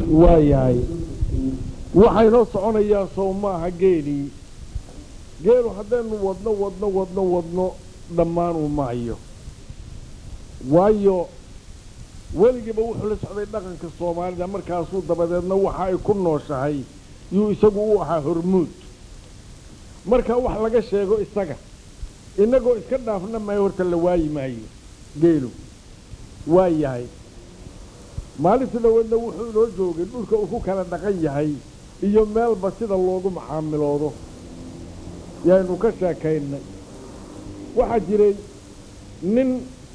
waa yahay waxaynoo soconayaa sow maaha geelii geelu haddaynu wadno wadno wadno wadno dhammaanuu maayo waayo weligiiba wuxuu la socday dhaqanka soomaalida markaasuu dabadeedna waxa ay ku nooshahay yuu isagu u ahaa hormuud marka wax laga sheego isaga innagoo iska dhaafna maayo horta la waayi maayo geelu waa yahay maalintii dhaweedna wuxuu inoo joogay dhulka uu ku kala dhaqan yahay iyo meelba sida loogu macaamiloodo yaaynu ka sheekaynay waxaa jiray nin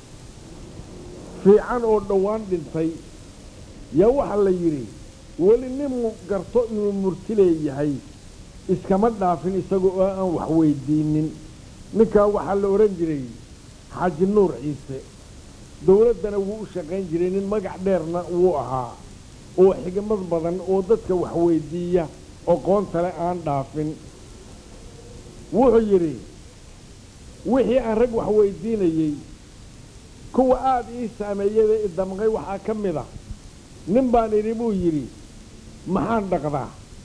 fiican oo dhowaan dhintay yaa waxaa la yidhi weli nin garto inuu murti leeyahay iskama dhaafin isaga oo aan wax weydiinin ninkaa waxaa la odhan jiray xaaji nuur ciise dawladdana wuu u shaqayn jiray nin magac dheerna wuu ahaa oo xigmad badan oo dadka wax weydiiya oqoontale aan dhaafin wuxuu yidhi wixii aan rag wax weydiinayey kuwa aada ii saameeyada i damqay waxaa ka mid a nin baan idhi buu yidhi maxaan dhaqdaa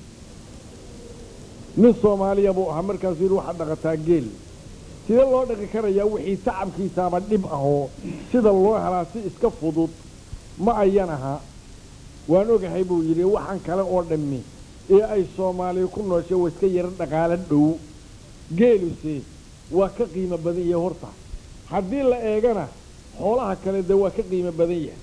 nin soomaaliya buu ahaa markaasuu yidhi waxaad dhaqataa geel sidee loo dhaqi karayaa wixii tacabkiisaaba dhib ahoo sida loo helaa si iska fudud ma ayan ahaa waan ogahay buu yidhi waxaan kale oo dhammi ee ay soomaaliya ku nooshay waa iska yaro dhaqaalo dhow geeluse waa ka qiimo badan yahay horta haddii la eegana xoolaha kale dee waa ka qiimo badan yahay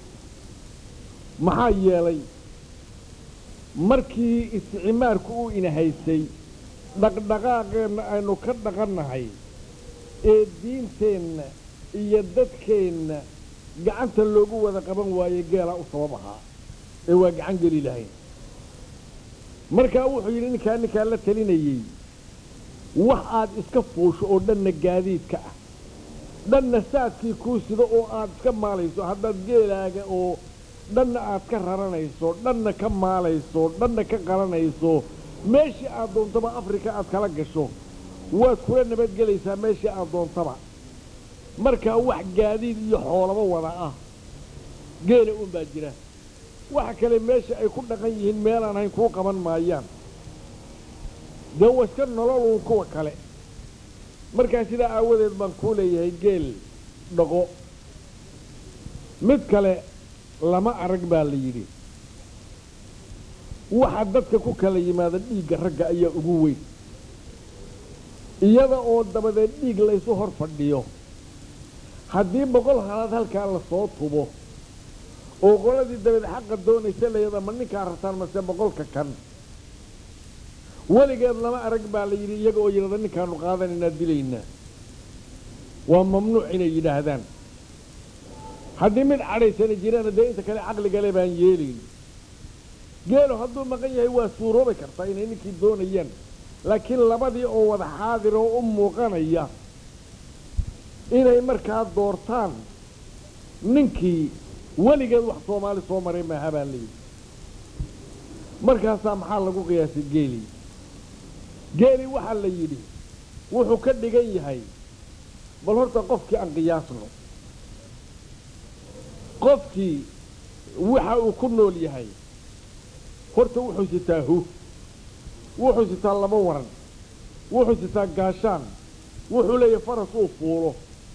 maxaa yeelay markii isticmaarku uu ina haysay dhaqdhaqaaqeenna aynu ka dhaqannahay ee diinteenna iyo dadkeenna gacanta loogu wada qaban waaye geelaa u sabab ahaa ee waa gacan geli lahayn markaa wuxuu yidhi ninkaa ninkaa la talinayey wax aad iska fuusho oo dhanna gaadiidka ah dhanna saadkii kuu sido oo aad iska maalayso haddaad geelaaga oo dhanna aad ka raranayso dhanna ka maalayso dhanna ka qalanayso meeshii aad doontaba afrika aad kala gasho waad kula nabadgelaysaa meeshii aad doontaba markaa wax gaadiid iyo xoolaba wada ah geela un baa jira waxa kale meesha ay ku dhaqan yihiin meelaan hayn kuu qaban maayaan dee waa iska nololuun kuwa kale markaa sidaa aawadeed baan kuu leeyahay geel dhaqo mid kale lama arag baa la yidhi waxa dadka ku kala yimaada dhiigga ragga ayaa ugu weyn iyada oo dabadeed dhiig laysu hor fadhiyo haddii boqol halaad halkaa lasoo tubo oo qoladii dabeed xaqa doonaysa layada ma ninkaa rabtaan mase boqolka kan weligeed lama arag baa la yidhi iyaga oo yidhahda ninkaanu qaadanaynaa dilaynaa waa mamnuuc inay yidhaahdaan haddii mid cadhaysana jirana dee inta kale caqligale baan yeelayn geelu hadduu maqan yahay waa suuroobi kartaa inay ninkii doonayaan laakiin labadii oo wada xaadir oo u muuqanaya inay markaa doortaan ninkii weligeed wax soomaali soo maray maaha baa layidhi markaasaa maxaa lagu qiyaasay geelii geelii waxaa la yidhi wuxuu ka dhigan yahay bal horta qofkii aan qiyaasno qofkii waxa uu ku nool yahay horta wuxuu sitaa hu wuxuu sitaa laba waran wuxuu sitaa gaashaan wuxuu leeyahay faras uu fuulo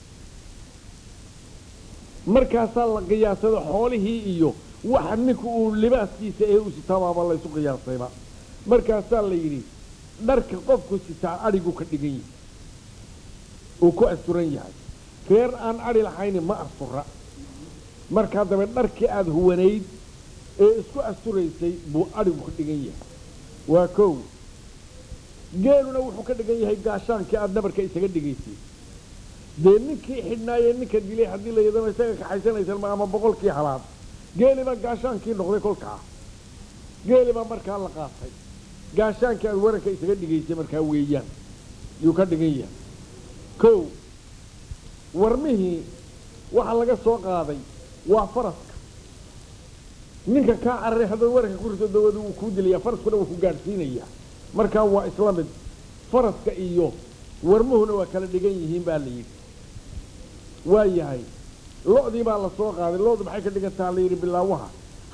markaasaa la qiyaasada xoolihii iyo waxa ninku uu libaaskiisa ee u sitaa baaba laysu qiyaasayba markaasaa la yidhi dharka qofku sitaa adhigu ka dhigan yahay uu ku asturan yahay reer aan adhi lahayni ma astura markaa dabe dharkii aada huwanayd ee isku asturaysay buu adhigu ka dhigan yahay waa kow geeluna wuxuu ka dhigan yahay gaashaankii aada nabarka isaga dhigaysay dee ninkii xidhnaayee ninka dilay haddii la yadama isaga kaxaysanaysan ma ama boqolkii halaad geeli baa gaashaankii noqday kolkaa geeli baa markaa la qaatay gaashaankii aada waranka isaga dhigaysay markaa weeyaan yuu ka dhigan yahay kow warmihii waxaa laga soo qaaday waa faraska ninka kaa cararay haddaad waranka ku riso dawada wuu kuu dilayaa faraskuna wuu ku gaadhsiinayaa markaa waa isla mid faraska iyo warmuhuna waa kala dhigan yihiin baa la yidhi waa yahay lo-dii baa la soo qaaday lo-du maxay ka dhigan taha la yidhi bilaawaha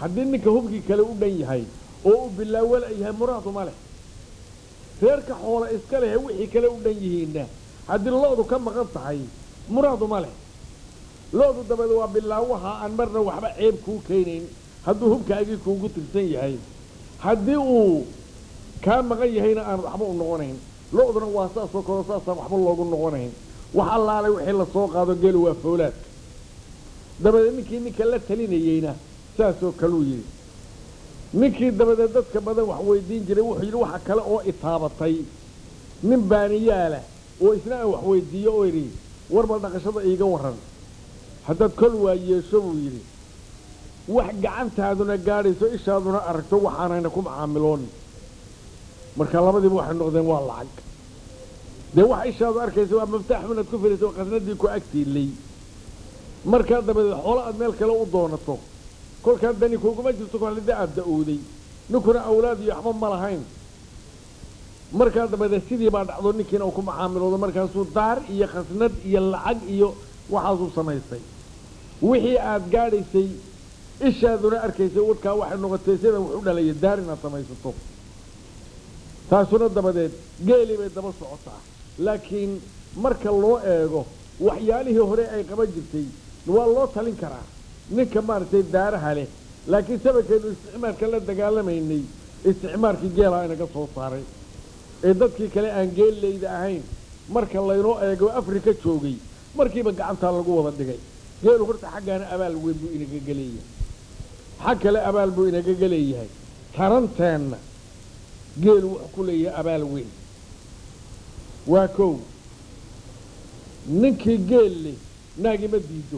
haddii ninka hubkii kale u dhan yahay oo uu bilaawala yahay muraadu ma leh reerka xoola iska lehe wixii kale u dhan yihiinna haddii lo-du ka maqan tahay muraadu ma leh lo-du dabeed waa bilaawaha aan marna waxba ceeb kuu keenayn hadduu hubkaagii kuugu tirsan yahay haddii uu kaa maqan yahayna aan waxba u noqonayn lo-duna waa saasoo kaleo saasaan waxba loogu noqonayn wax allaalay wixii lasoo qaado geelu waa foolaadka dabadeed ninkii ninka la talinayeyna saasoo kaluu yidhi ninkii dabadeed dadka badan wax weydiin jiray wuxuu yidhi waxa kale oo itaabatay nin baaniyaala oo isna aan wax weydiiyo oo yidhi warba dhaqashada iiga warran haddaad kol waa yeesho buu yidhi wax gacantaaduna gaadhayso ishaaduna aragto waxaanayna ku macaamiloon marka labadiiba waxay noqdeen waa lacag dee wax ishaadu arkaysa waa maftaax inaad ku filaysa oo qasnadii ku agtiilay markaa dabadeed xoolo aad meel kale u doonato kolkaa dani kuguma jirto kolida aad da-owday ninkuna awlaad iyo waxba ma lahayn markaa dabadeed sidii baa dhacdo ninkiina uu ku macaamiloodo markaasuu daar iyo khasnad iyo lacag iyo waxaasuu samaystay wixii aad gaadhaysay ishaaduna arkaysay wadkaa waxay noqotay sida wax u dhalaya daar inaad samaysato taasuna dabadeed geelii bay daba socotaa laakiin marka loo eego waxyaalihii hore ay qaban jirtay waa loo talin karaa ninka maaragtay daaraha leh laakiin sababkeenu isticmaalka la dagaalamaynay isticmaalkii geelaa inaga soo saaray ee dadkii kale aan geelleyda ahayn marka laynoo eego afrika joogay markiiba gacantaa lagu wada dhigay geelu horta xaggaana abaal weyn buu inaga geleeyahay xag kale abaal buu inaga geleeyahay taranteenna geelu wuxuu ku leeyahay abaal weyn waa kow ninkii geel leh naagima diido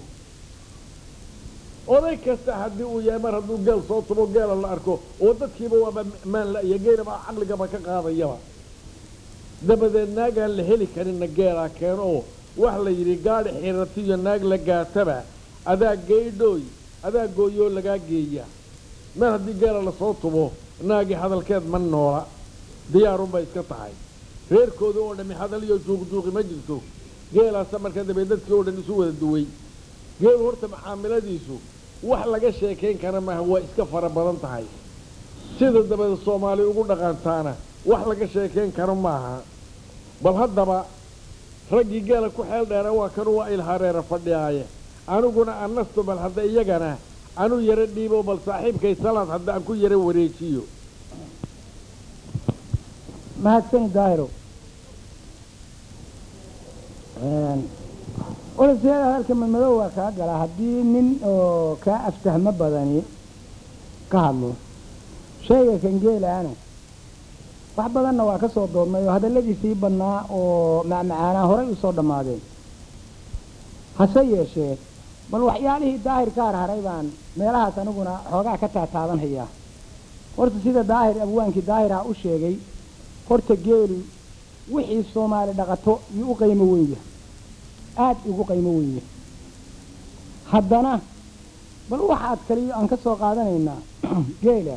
oday kasta haddii uu yahay mar hadduu geel soo tubo geela la arko oo dadkiiba waaba maan la iyo geelaba caqligaba ka qaadayaba dabadeed naagaan la heli karinna geelaa keeno oo wax la yidhi gaadhi xiratiyo naag la gaataba adaa geydhooy adaa gooyoo lagaa geeya mar haddii geela lasoo tubo naagii hadalkeed ma noola diyaarunbay iska tahay reerkooda oo dhammi hadal iyo juuqjuuqi ma jirto geelaasa markaa dabeed dadkii oo dhan isu wada duway geelu horta macaamiladiisu wax laga sheekayn kara maaha waa iska fara badan tahay sida dabeed soomaali ugu dhaqantaana wax laga sheekayn karo maaha bal haddaba raggii geela ku xeel dheera waa kanu waa ilhareera fadhiyaaye aniguna annasto bal hadda iyagana anu yaro dhiibo bal saaxiibkay salaad hadda aan ku yaro wareejiyo mahadsani daahiro olaseeda hadalka madmadow waa kaa galaa haddii nin oo kaa aftahmo badani ka hadlo shayga kan geelaana wax badanna waa ka soo doodnay oo hadalladiisii badnaa oo macmacaanaa horay u soo dhammaadeen hase yeeshee bal waxyaalihii daahir ka harharay baan meelahaas aniguna xoogaa ka taataabanhayaa horta sida daahir abwaankii daahirha u sheegay horta geelu wixii soomaali dhaqato yuu u qaymo weyn yahay aad ugu qaymo weyn yahay haddana bal waxaad kaliyo aan ka soo qaadanaynaa geela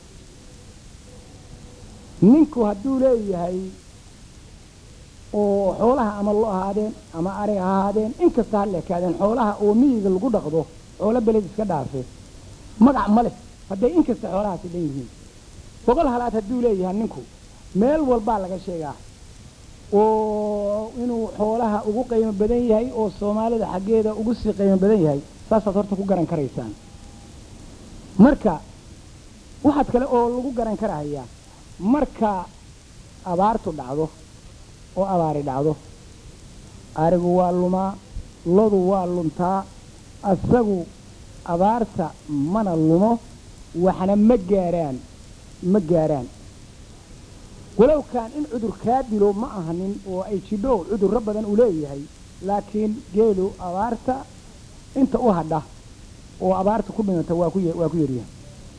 ninku hadduu leeyahay oo xoolaha ama lo ahaadeen ama ariga ha ahaadeen inkasta ha leekaadeen xoolaha oo miyiga lagu dhaqdo xoolo beled iska dhaafe magac ma leh hadday inkasta xoolahaasi dhan yihiin boqol halaad hadduu leeyahay ninku meel walbaa laga sheegaa oo inuu xoolaha ugu qiimo badan yahay oo soomaalida xaggeeda ugu sii qiimo badan yahay saasaad horta ku garan karaysaan marka waxaad kale oo lagu garan karahayaa marka abaartu dhacdo oo abaari dhacdo arigu waa lumaa lodu waa luntaa asagu abaarta mana lumo waxna ma gaaraan ma gaaraan walow kaan in cudur kaa dilo ma ahanin oo ay jidho cudurro badan uu leeyahay laakiin geelu abaarta inta u hadha oo abaarta ku dhimata waa ku waa ku yaryahay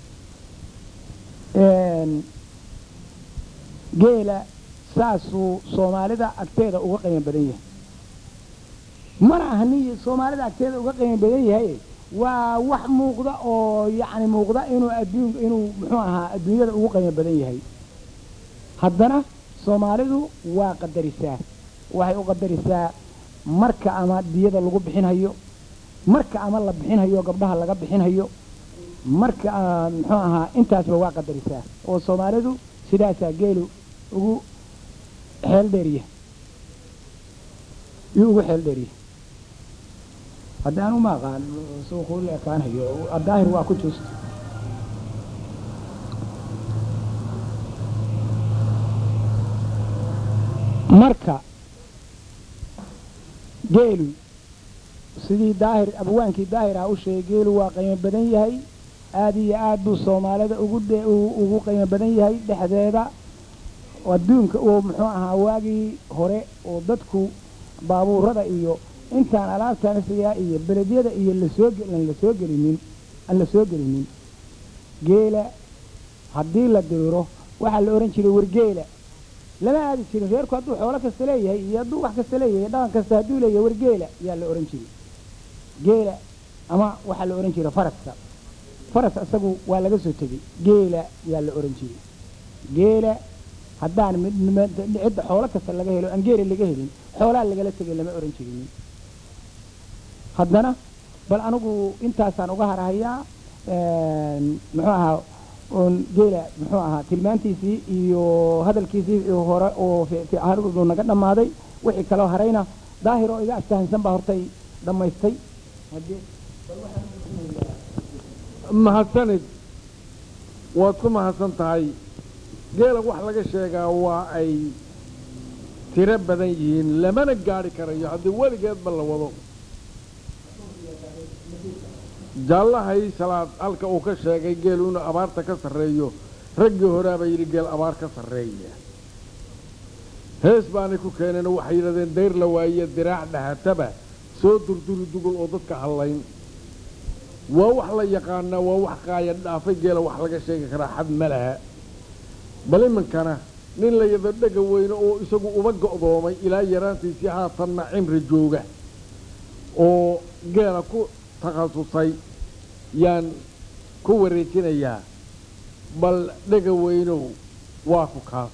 geela saasuu soomaalida agteeda uga qiimo badan yahay mana ahani soomaalida agteeda uga qiimo badan yahay waa wax muuqda oo yacni muuqda inuu adduun inuu muxuu ahaa adduunyada ugu qiimo badan yahay haddana soomaalidu waa qadarisaa waxay u qadarisaa marka ama diyada lagu bixinhayo marka ama la bixinhayo gabdhaha laga bixinhayo marka ah, muxuu ahaa intaasba waa qadarisaa oo soomaalidu sidaasaa geelu ugu xeel dheeriya yuu ugu xeel dheeriya haddaan uma aqaan suuquu la ekaanayo daahir waa ku juusta marka geelu sidii daahir abwaankii daahir ah u sheegay geelu waa qiimo badan yahay aad iyo aad buu soomaalida ugu dhe- u- ugu qiimo badan yahay dhexdeeda adduunka oo muxuu ahaa waagii hore oo dadku baabuurada iyo intaan alaabtaan sigaa iyo beledyada iyo lasoo ge- aan lasoo gelinin aan la soo gelinin geela haddii la diro waxaa la odhan jiray wargeela lama aadi jirin reerku hadduu xoolo kasta leeyahay iyo hadduu wax kasta leeyahay dhaqan kasta hadduu leeyahay wargeela yaa la odhan jiray geela ama waxaa la odhan jiray faraska faras isagu waa laga soo tegey geela yaa la odhan jiray geela haddaan mid mid- cidda xoolo kasta laga helo aan geela laga helin xoolaa lagala tegay lama odhan jirin haddana bal anigu intaasaan uga harhayaa muxuu ahaa oon geela muxuu ahaa tilmaantiisii iyo hadalkiisii hore oo fi- fiican uu naga dhammaaday wixii kaloo harayna daahir oo iga aftahansan baa hortay dhammaystay haddii mahadsanid waad ku mahadsan tahay geela wax laga sheegaa waa ay tiro badan yihiin lamana gaadhi karayo haddii weligeedba la wado jaallahay salaad halka uu ka sheegay geelu inuu abaarta ka sarreeyo raggii horaaba yidhi geel abaar ka sarreeya hees baanay ku keeneen oo waxay yidhahdeen dayr la waaye diraac dhahataba soo durduri dugul oo dadka hallayn waa wax la yaqaanaa waa wax qaaya dhaafay geela wax laga sheegi karaa xad ma laha bal iminkana nin la yado dhega weyne oo isagu uba go'doomay ilaa yaraantiisii haatanna cimri jooga oo geela ku takhasusay yaan ku wareejinayaa bal dhega weynow waa ku kaas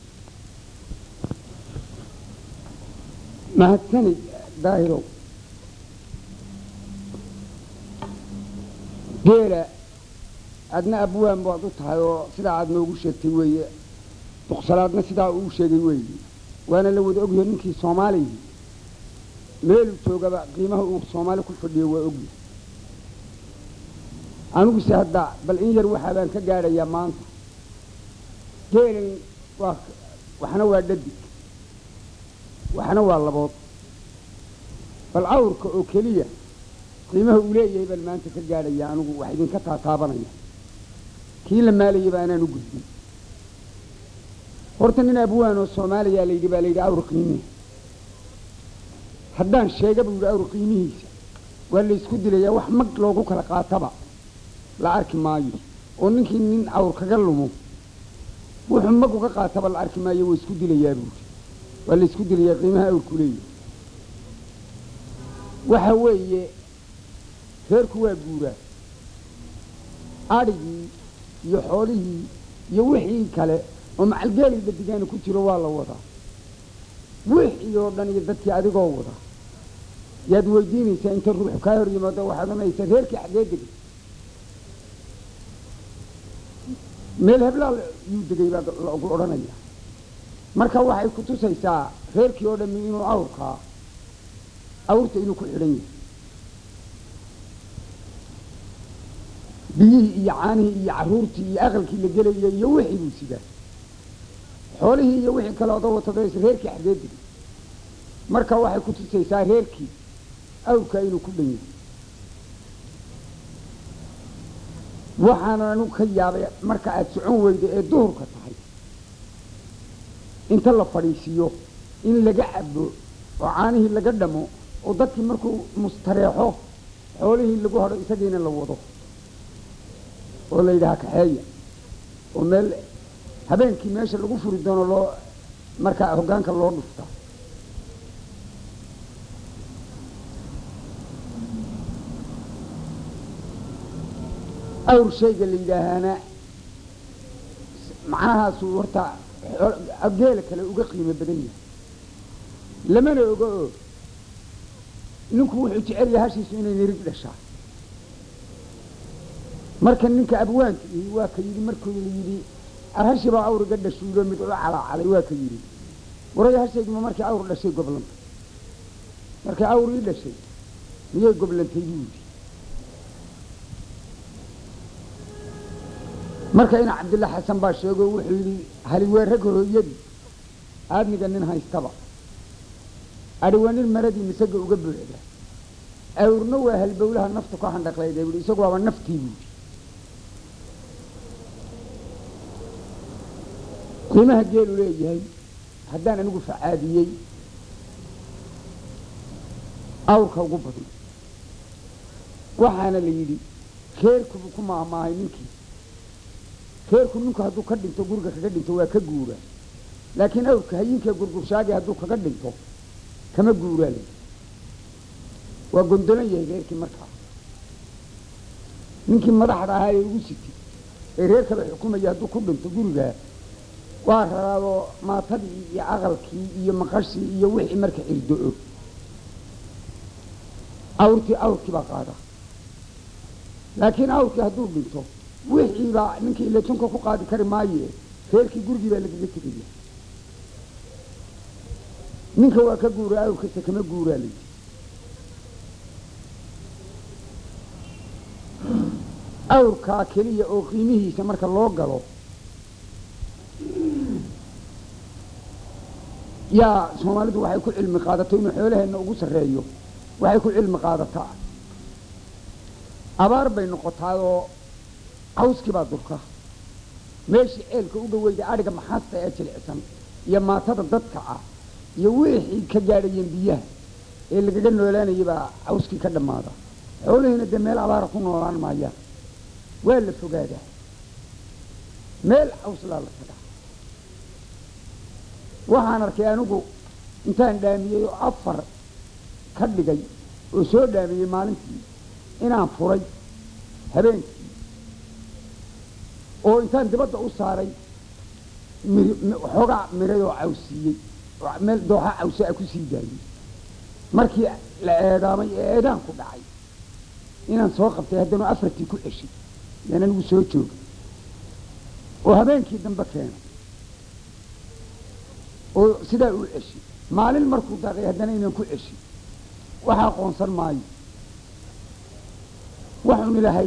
mahadsanid daahirow geela adna abwaan baad u tahay oo sidaa aad noogu sheegtay weeye duqsalaadna sidaa uu sheegay weeye waana la wada ogyahay ninkii soomaaliya meeluu joogaba qiimaha uu soomaali ku fadhiyo waa ogyahay aniguse hadda bal in yar waxaa baan ka gaadhayaa maanta geelan waa waxna waa dhadig waxna waa labood bal awrka oo keliya qiimaha uu leeyahay baan maanta ka gaadhaya anigu wax idinka taataabanaya kii la maalayay baa anaan u gudbin horta nin abwaan oo soomaaliya layidhi baa layidhi awr qiimihi haddaan sheega buu yidhi awr qiimihiisa waa laysku dilayaa wax mag loogu kala qaataba la arki maayo oo ninkii nin awr kaga lumo wuxuu mag uga qaataba la arki maayo waa isku dilayaa buuri waa laysku dilayaa qiimaha awrku leeyahay waxa weeye reerku waa guuraa adhigii iyo xoolihii iyo wixii kale oo macalgeeliba digaani ku jiro waa la wadaa wixii oo dhan iyo dadkii adigoo wada yaad weydiinaysaa inta ruux kaa hor yimaado waxaad ohanaysaa reerkii xaggee degay meel heblaa yuu degay baa lagu odhanaya marka waxay ku tusaysaa reerkii oo dhammi inuu awrkaa awrta inuu ku xidhan yahay biyihii iyo caanihii iyo caruurtii iyo aqalkii la gelaya iyo wixii buu sidaa xoolihii iyo wixii kale oda watadays reerkii xaggee degay marka waxay ku tusaysaa reerkii awrkaa inuu ku dhan yahay waxaana anu ka yaabay marka aada socon weydo ee duhurka tahay inta la fadhiisiiyo in laga cabo oo caanihii laga dhamo oo dadkii markuu mustareexo xoolihii lagu hadho isagiina la wado oo la yidhaha kaxeeya oo meel habeenkii meesha lagu furi doono loo markaa hoggaanka loo dhuftaa awr shayga la yidhaahaana macnahaasuu horta geela kale uga qiimo badan yahay lamana ogo oo ninku wuxuu jecel yahay hashiisu inay nirig dhashaa marka ninka abwaanka ihi waa ka yidhi markuu yidhi arhashi baa awriga dhashuulo mid ula calaacalay waa ka yidhi waray hashayduma markii awr dhashay goblanta markii awr ii dhashay miyay goblantay buu yidhi marka ina cabdilla xasan baa sheego wuxuu yidhi haliweerag hooyadii aadmiga nin haystaba adhi waa nin maradii misaga uga buuxda awrna waa halbowlaha naftu ka handhaqlayda buhi isagu waaba naftii buudi qiimaha geelu leeyahay haddaan anigu facaadiyey awrka ugu badan waxaana la yidhi reerkubu ku maamaahay ninkii reerku ninku hadduu ka dhinto guriga kaga dhinto waa ka guura laakiin awrka hayinkae gurgurshaagi hadduu kaga dhinto kama guuraa la yidhi waa gondolan yahay reerkii markaa ninkii madaxda ahaa ee ugu siti ee reer kale xukumaya hadduu ku dhinto gurigaa waa raraadoo maatadii iyo aqalkii iyo maqashii iyo wixii marka cirdo-o awrtii awrkii baa qaada laakiin awrkii hadduu dhinto wixiibaa ninkii ilatunka ku qaadi kari maaye reerkii gurigii baa lagaga tegaya ninka waa ka guura awrkase kama guuraa layidhi awrkaa keliya oo qiimihiisa marka loo galo yaa soomaalidu waxay ku cilmi qaadato inuu xoolaheenna ugu sarreeyo waxay ku cilmi qaadataa abaar bay noqotaayoo cawskii baa durka meeshii ceelka u dhaweyda adhiga maxaasta ee jilicsan iyo maatada dadka ah iyo wixii ka gaadhayeen biyaha ee lagaga noolaanayay baa cawskii ka dhammaada xoolihiina dee meel abaara ku noolaan maayaan waa la fogaadaa meel cawslaa la tagaa waxaan arkay anigu intaan dhaamiyey oo afar ka dhigay oo soo dhaamiyey maalintii inaan furay habeenkii oo intaan dibadda u saaray xoogaa miray oo cawsiiyey oo meel dooxa cawse a ku sii daayey markii la eedaamay ee eedaan ku dhacay inaan soo qabtay haddana afartii ku ceshay yaan anigu soo joogay oo habeenkii dambe keenay oo sidaa u ceshay maalin markuu daaqay haddana inaan ku ceshay waxa aqoonsan maayo waxuun ilahay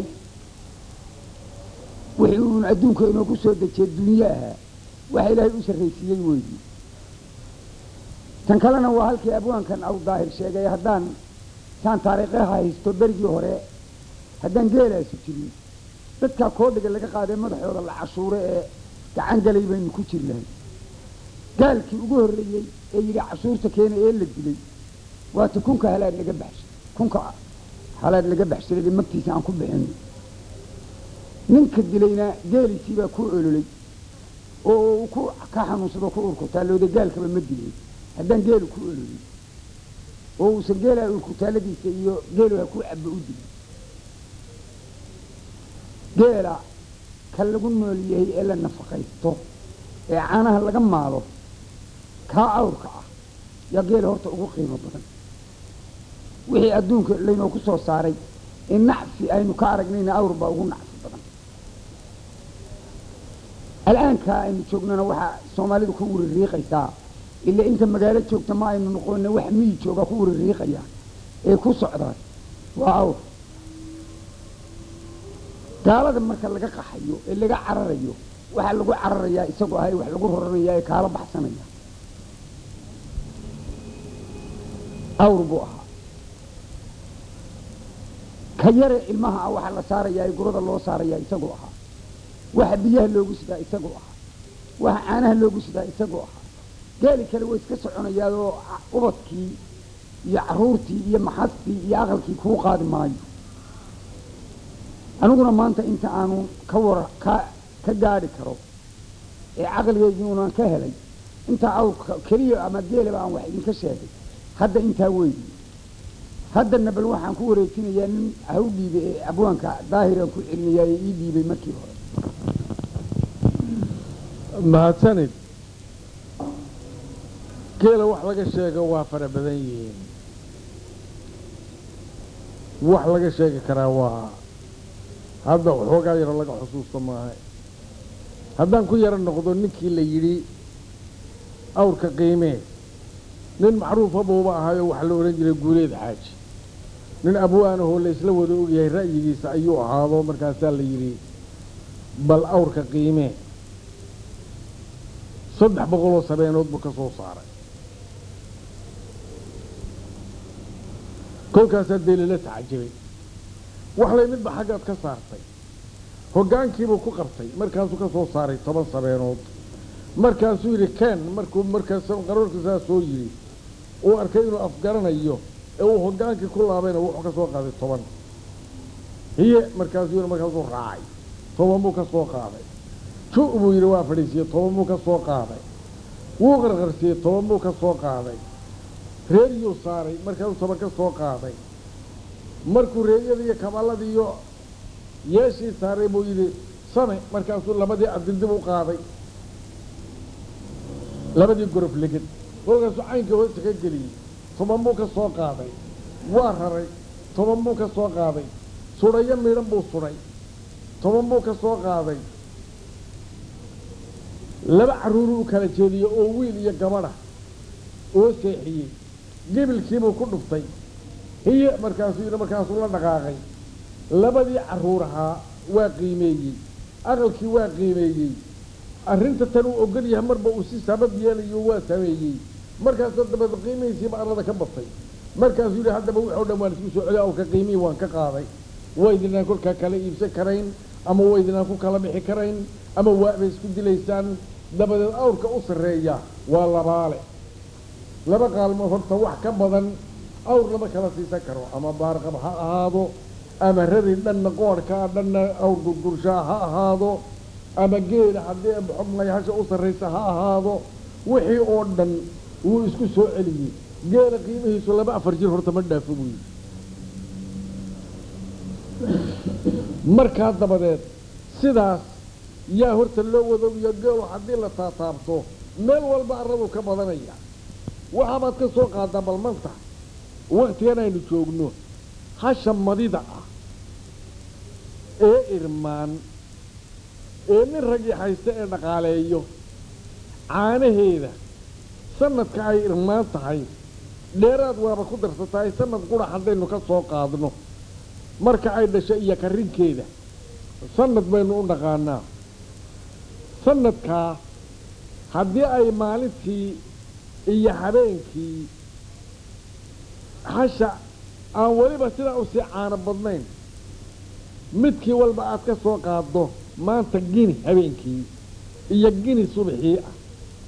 wixii uun adduunka inoogu soo dejiyey dunyo ahaa waxa ilaahay u sarraysiiyey weydii tan kalena waa halkii abwaankan aw daahir sheegay haddaan saan taariikhaha haysto berigii hore haddaan geelaasi jirin dadkaa koodhiga laga qaaday madaxooda la cashuure ee gacan galay baynu ku jiri lahay gaalkii ugu horreeyey ee yidhi cashuurta keena ee la dilay waata kunka halaad laga baxshay kunka halaad laga baxshaday magtiisa aan ku bixin ninka dilayna geeliisii baa ku ololay oo uu ku ka xanuunsado ku urkutaalooda gaalkaba ma dilay haddaan geelu ku ololay oo uusan geelaa urkutaaladiisa iyo geeluha ku cabo u dilay geela ka lagu nool yahay ee la nafaqaysto ee caanaha laga maalo kaa awrka ah yaa geela horta ugu qiimo badan wixii adduunka laynooku soo saaray ee nacfi aynu ka aragnayna awr baa ugu nacfi badan al'aankaa aynu joognana waxaa soomaalidu ku wiririiqaysaa ila inta magaalo joogta ma aynu noqona wax miyi jooga ku wiririiqaya ee ku socdaa waa awr gaalada marka laga qaxayo ee laga cararayo waxaa lagu cararayaa isagoo ahay wax lagu roranaya ee kaala baxsanaya awr buu ahaa ka yare ilmaha ah waxaa la saarayaa ee gurada loo saarayaa isagoo ahaa waxa biyaha loogu sidaa isagoo ahaa waxa caanaha loogu sidaa isagoo ahaa gaali kale way iska soconayaadoo ubadkii iyo caruurtii iyo maxastii iyo aqalkii kuu qaadi maayo aniguna maanta inta aanu ka war ka ka gaadhi karo ee caqligeygii unan ka helay intaa awrka keliya ama geelaba aan wax idinka sheegay hadda intaa weydi haddana bal waxaan ku wareejinayaa nin haw dhiibe ee abwaanka daahiraan ku celinayaa ee ii dhiibay markii hore mahadsanid geela wax laga sheego waa fara badan yihiin wax laga sheegi karaa waa hadda waxoogaa yaro laga xusuusta maaha haddaan ku yaro noqdo ninkii la yidhi awrka qiimee nin macruufa buuba ahaayo waxaa la odhan jiray guuleed xaaji nin abwaanahoo la isla wada ogyahay ra'yigiisa ayuu ahaado markaasaa la yidhi bal awrka qiimee saddex boqoloo sabeenood buu ka soo saaray kolkaasaa dee lala tacajabay wax lay midba xaggaad ka saartay hoggaankiibuu ku qabtay markaasuu ka soo saaray toban sabeenood markaasuu yidhi ken markuu markaas qaroorka saa soo yidhi uu arkay inuu afgaranayo ee uu hoggaankii ku laabayna wuxuu ka soo qaaday toban hiye markaasuu yidhi markaasuu raacay toban buu ka soo qaaday ju' buu yidhi waa fadhiisiyey toban buu ka soo qaaday wuu qarqarsiiyey toban buu ka soo qaaday reeryuu saaray markaasuu toban ka soo qaaday markuu reeryada iyo kaballadii iyo yeeshii saaray buu yidhi same markaasuu labadii adildib u qaaday labadii gorof leged kolkaasuu caynka hoosta ka geliyey toban buu ka soo qaaday waa raray toban buu ka soo qaaday sudhayo midhan buu sudhay toban buu ka soo qaaday laba carruuruu u kala jeediyey oo wiil iyo gabadha oo seexiyey gebilkiibuu ku dhuftay hiye markaasuu yidhi markaasuu la dhaqaaqay labadii carruur ahaa waa qiimeeyey aqalkii waa qiimeeyey arrinta tan uu ogol yahay marba uu si sabab yeelayo waa sameeyey markaasoo dabeed qiimihiisiiba arlada ka batay markaasuu yidhi haddaba wuxuu dhan waan isku soo celiy awrka qiimihii waan ka qaaday waydinaan kolkaa kala iibsan karayn ama waydinaan ku kala bixi karayn ama waabay isku dilaysaan dabadeed awrka u sarreeya waa labaale laba qaalmood horta wax ka badan awr lama kala siisan karo ama baarqab ha ahaado ama rari dhanna qoorhkaa dhanna awr gurgurshaa ha ahaado ama geela haddii xubnay hasha u sarraysa ha ahaado wixii oo dhan wuu isku soo celiyey geela qiimihiisu laba afar jir horta ma dhaafo buu yidhi markaa dabadeed sidaas yaa horta loo wadoogiyo geelu haddii la taataabto meel walba arraduu ka badanaya waxaabaad ka soo qaadaa balmanta waktigan aynu joogno hasha madida ah ee irmaan ee nin ragii haysta ee dhaqaaleeyo caanaheeda sanadka ay irmaan tahay dheeraad waaba ku darsatahay sanad qura haddaynu ka soo qaadno marka ay dhasho iyo karrinkeeda sanad baynu u dhaqaanaa sanadkaa haddii ay maalintii iyo habeenkii hasha aan weliba sidaa usii caano badnayn midkii walba aad ka soo qaaddo maanta gini habeenkii iyo gini subaxii ah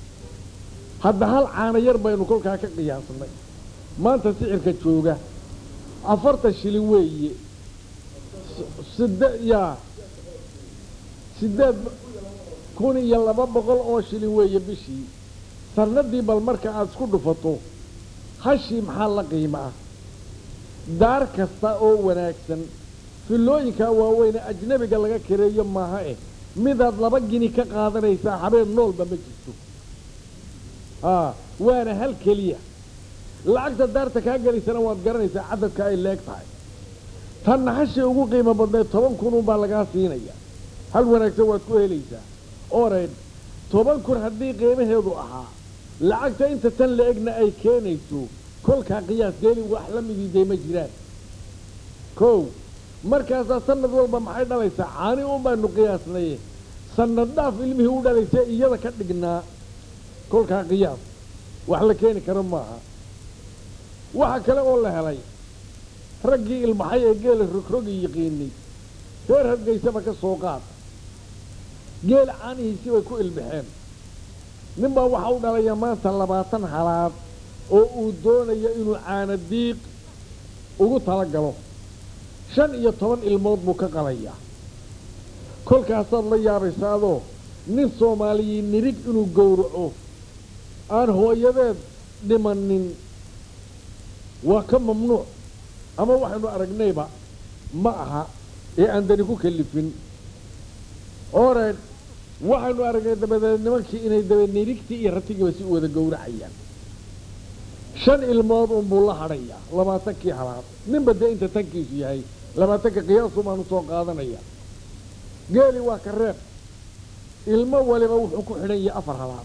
hadda hal caano yar baynu kolkaa ka qiyaasnay maanta sicirka jooga afartan shilin weeye side yaa siddeed kun iyo laba boqol oo shilin weeye bishii sanadii bal marka aada isku dhufato hashii maxaa la qiimo ah daar kasta oo wanaagsan fillooyinkaa waaweyne ajnabiga laga kareeyo maaha eh midaad laba gini ka qaadanaysaa habeen noolba ma jirto aa waana hal keliya lacagta daarta kaa gelaysana waad garanaysaa cadadka ay leeg tahay tanna hashii ugu qiimo badnayd toban kununbaa lagaa siinaya hal wanaagsan waad ku helaysaa oreyd toban kun haddii qiimaheedu ahaa lacagta inta tan la egna ay keenayso kolkaa qiyaas geeli wax la midiiday ma jiraan kow markaasaa sanad walba maxay dhalaysaa caani un baanu qiyaasnaye sanad dhaaf ilmihii u dhalaysay iyada ka dhignaa kolkaa qiyaas wax la keeni karo maaha waxa kale oo la helay raggii ilmaxay ee geela rogrogi yiqiinay reer hargeysaba ka soo qaad geela caanihiisii bay ku ilbaxeen ninbaa waxa u dhalaya maanta labaatan halaad oo uu doonayo inuu caana diiq ugu tala galo shan iyo toban ilmood buu ka qalayaa kolkaasaad la yaabaysa adoo nin soomaaliyii nirig inuu gowraco aan hooyadeed dhimanin waa ka mamnuuc ama waxaynu aragnayba ma aha ee aan dani ku kalifin oreed waxaynu aragnay dabadeed nimankii inay dabeed nirigtii iyo ratigiiba si u wada gowracayaan shan ilmood unbuu la hadhayaa labaatankii halaad ninba dee inta tankiisu yahay labaatanka qiyaasu baanu soo qaadanaya geeli waa ka reeb ilmo waliba wuxuu ku xidhan yahay afar halaad